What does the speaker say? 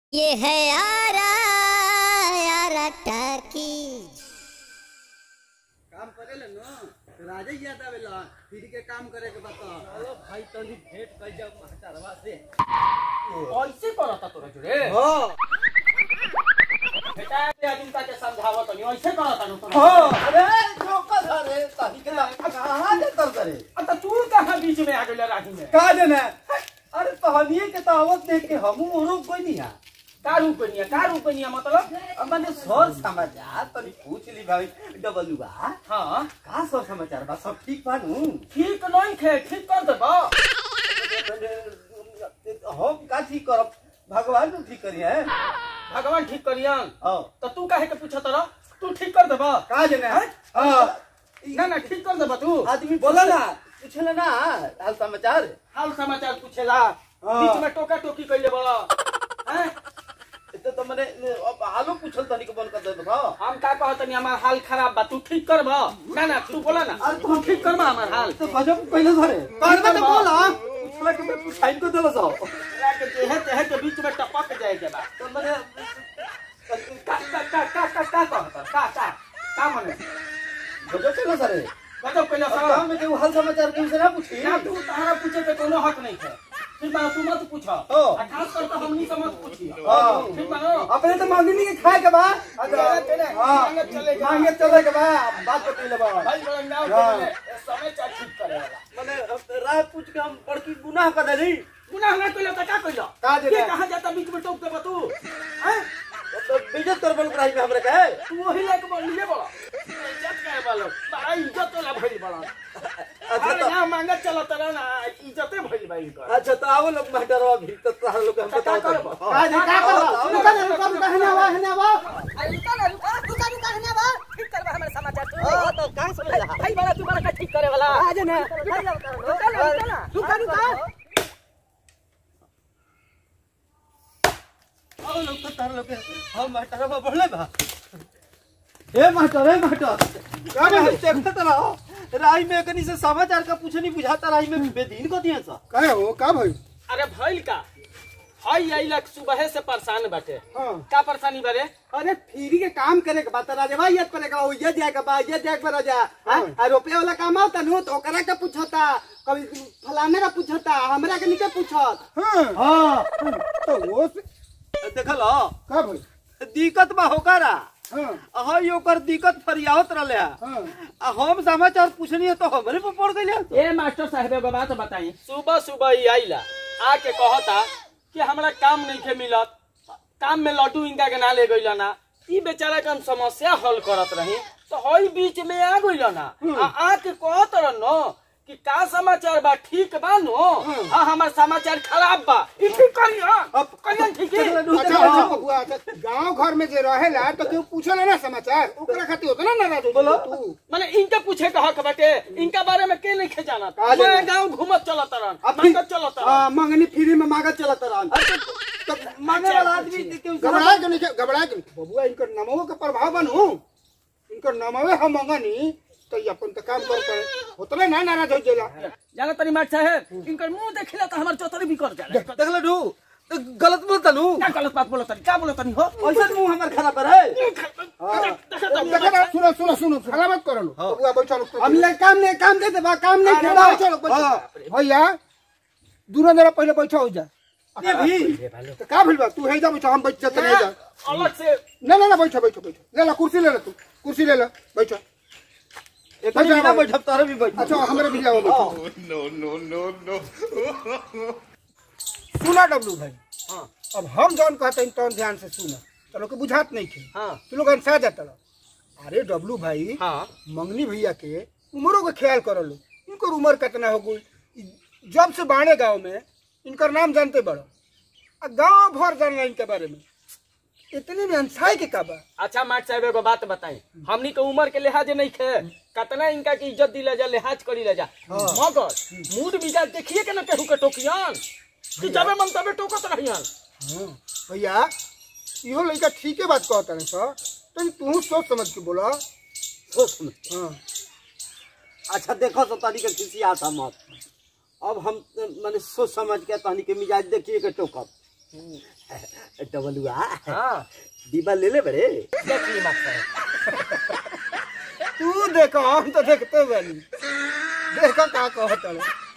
ये है आरा आरा टाकीज काम करेले न राजे याद आवेला फिर के काम करे के बता चलो भाई तनी भेंट कर जाओ महतरवा से ऐसे करता तोरा जोरे हां बेटा ते अजिंता के समझावत तनी ऐसे करता नु तोरा हां अरे चौका धरे ताही के कहां देतर करे अत तू कहां बीच में आ गेला राही में का देना अरे तहनिए के तावत देख के हमहू रुक कोई नहीं है का रूपनिया का रूपनिया मतलब अब मैंने सर समाचार तनी पूछ ली भाई डबलू बा हां का सर समाचार बा सब ठीक बा नु ठीक नहीं खे ठीक कर देबा हम का ठीक करब भगवान नु ठीक करी है भगवान ठीक करियन हां तो तू काहे के पूछत रह तू ठीक कर देबा का देना हां ना ना ठीक कर देबा तू आदमी बोला ना पूछला ना हाल समाचार हाल समाचार पूछेला हाँ। बीच में टोका टोकी कइले बड़ा हैं तो तो मैंने अब हालो पूछल तनी के बंद कर दे तो हम का कहत नहीं हमार हाल खराब बा तू ठीक कर बा ना ना तू बोला ना अरे तू ठीक कर बा हमार हाल तो गजब पहले धरे करबे तो बोला। पूछला के मैं साइन को देलो सो के तेहे तेहे के बीच में टपक जाए के बा तो मैंने का का का का का का कहत का का का मने गजब चलो सरे गजब कइला अब सा गांव में के हाल समाचार के से ना पूछी ना तू तारा पूछे के कोनो हक नहीं है फिर बा तू मत पूछा ओ। आ खास कर तो हमनी से मत पूछी हाँ। ठीक बा अपने तो मांगनी के खाए के बा हाँ, मांगे चले के बा। मांगे चले के बा बात बतई ले बा भाई बड़ा नाव हाँ। के मने समय चा ठीक करे वाला मैंने राह पूछ के हम बड़की गुनाह कर देली गुनाह ना कइला त का कइला का देला? ये कहां जाता बीच में टोक देबा तू हैं तो बेइज्जत कर बल कराई में हमरे के तू वही लायक बोल लिए बड़ा इज्जत करे वाला बड़ा इज्जत वाला भइल बड़ा अच्छा अरे तो ना मांगे चला तरह ना इज्जते भइल बा इनकर अच्छा तो आओ लोग महटरवा भी तो तोहर लोग के हम का बताओ करब? तो। का हाँ। का करब? आओ, रुका आओ, ना, रुका, आओ, रुका, हने आवा, हने आवा। अरे रुका ना रुका रुका रुका हने बा ठीक करबा हमारे समाचार तू हाँ, तो का समझ रहा? भाई बड़ा तू बड़ा का ठीक करे वाला आ जा ना रुका ना रुका ना रुका रुका आओ लोग तो तोहर लोग के हम महटरवा बढ़ले बा ए महटर ए महटर का बे देखत रहो राई में कनी से समाचार का पूछ नहीं बुझाता राई में बेदीन को दिया सा काय हो का भाई अरे भइल का हई आइला सुबह से परेशान बाटे हाँ का परेशानी बारे अरे फ्री के काम करे के बात राजा भाई ये पड़ेगा वो ये जाएगा बा ये जाएगा राजा हाँ आ रुपया वाला काम आवता नु तो ओकरा का पूछता कभी फलाने का पूछता हमरा के निके पूछत हाँ हां तो वो से- देखल हो का भाई दिक्कत बा होकरा हाँ हाँ यो कर दिक्कत फरियावत रहले है। हाँ आ हम समाचार पूछनी है तो हमरे पे पड़ गइले तो ए मास्टर साहब एगो बात बताई सुबह सुबह ही आइला आके कहता कि हमरा काम नहीं के मिलत काम में लड्डू इनका के ना ले गइला ना ई बेचारा के हम समस्या हल करत रही तो हई बीच में आ गइला ना आ आके कहत रह नो कि का समाचार बा ठीक बा नो आ हमार समाचार खराब बा ई ठीक करिया अब करियन ठीक है अच्छा अच्छा बबुआ अच्छा गांव घर में जे रहेला तो क्यों पूछला ना समाचार ओकरा खातिर उतना नाराज हो बोलो तू माने इनके पूछे का हक बाटे इनका बारे में के नहीं खे जानत का जाने? मैं गांव घूमत चलत रहन अब फिर- मांगत चलत रहन हाँ मंगनी फ्री में मांगत चलत रहन तो मांगे वाला आदमी के घबराए के नहीं घबराए के नहीं। बबुआ इनकर नमो के प्रभाव बनू इनकर नमवे हम मंगनी तो ये अपन तो काम कर करे उतने ना नाराज हो जाला जाना तनी मार साहब इनकर मुंह देखिला तो हमार चौतरी भी कर जाला देखल नु तो गलत बोलता नु क्या गलत बात बोलत तनी क्या बोलत तनी हो ऐसा मुंह हमर खराब है देखा ना, सुनो सुनो सुनो खराब मत करो लो बबुआ बैठो लो हम ले काम नहीं काम दे दे बा काम नहीं अरे खेला भाई, बैठो लो बैठो भैया दूर जरा पहले बैठो हो जा ये भी तो का भइल बा तू हे जा बैठो हम बैठ जाते नहीं जा अलग से ना ना ना बैठो बैठो बैठो ले ला कुर्सी ले ला तू कुर्सी ले ला बैठो एक बिना बैठब तारे भी बैठ अच्छा हमारे भी जाओ बैठो सुना डब्लू भाई हाँ अब हम जौन कहते हैं तौन ध्यान से सुना चलो के बुझात नहीं थे हाँ तू लोग अंसा जाता रहो अरे डब्लू भाई हाँ मंगनी भैया के उम्रों का ख्याल करो लो इनकर उम्र कितना हो गई जब से बाणे गांव में इनकर नाम जानते बड़ो आ गांव भर जानला इनके बारे में इतने में अंसाई के का बा अच्छा माट साहब एगो बात बताई हमनी के उम्र के लिहाज नहीं खे कतना इनका की इज्जत दिला जा लिहाज करी ला जा मगर मूड मिजाज देखिए के ना केहू के टोकियन कि जबे मन तबे टोकत रहियन हाँ भैया इहो लड़का ठीके बात कहता है सर तो तू सोच समझ के बोला सोच में। हाँ अच्छा देखो तो तारी के किसी आता मत अब हम माने सोच समझ के तानी के मिजाज देखिए के टोकब डबलुआ हाँ डिब्बा ले ले बड़े देख ली मास्टर तू देखो हम तो देखते बनी देखो का कहत रहे